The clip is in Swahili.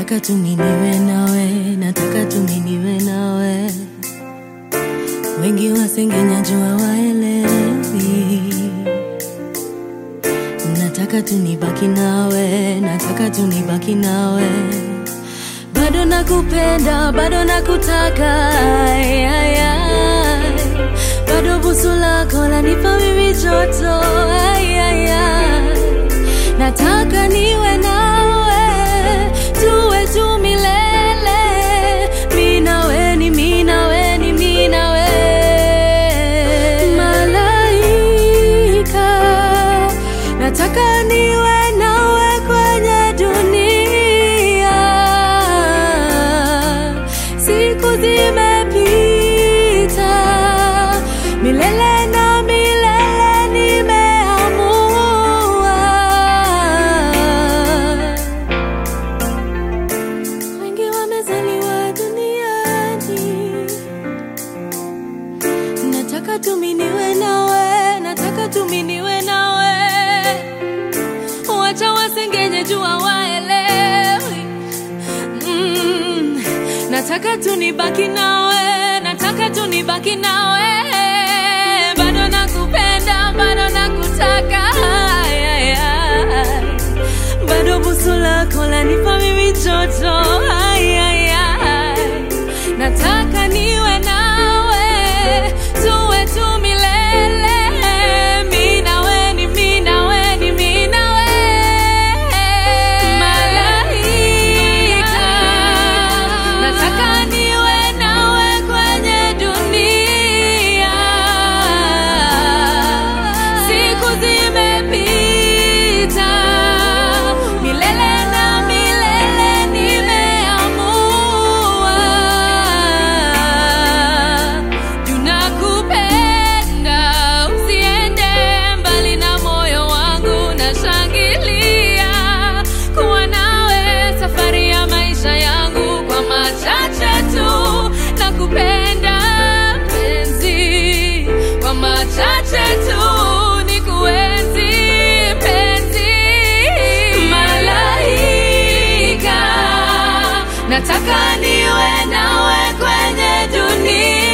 nataka tu mimi niwe nawe, nataka tu mimi niwe nawe. Wengi wasengenya jua waelewi, nataka tu nibaki nawe, nataka tu nibaki nawe. Bado nakupenda, bado nakutaka, ay, ay, ay. bado busu lako lanipa mimi joto, ay, ay, ay. nataka niwe nawe, tuwe tu milele, mi nawe ni mi nawe ni mi nawe, malaika, nataka niwe nawe kwenye dunia, siku zimepita, milele na milele nimeamua. Wengi wamezaliwa duniani, nataka tu mimi niwe nawe, nataka tu mimi niwe nawe. Wacha wasengenye jua waelewi. Mm, nataka tu nibaki nawe, nataka tu nibaki nawe. Bado nakupenda, bado nakutaka. Ay, ay, ay. Bado busu lako lanipa mimi joto. Ay, ay, ay. Nataka niwe nawe, tuwe tu milele. Mi nawe ni mi nawe ni mi nawe. Malaika, nataka niwe nawe kwenye dunia. Siku zimepita, milele na milele nimeamua. Tunakupenda, usiende mbali na moyo wangu, nashangilia kuwa nawe safari ya maisha yangu. Kwa machache tu nakupenda mpenzi, kwa machache tu nikuenzi mpenzi, malaika, nataka niwe nawe kwenye dunia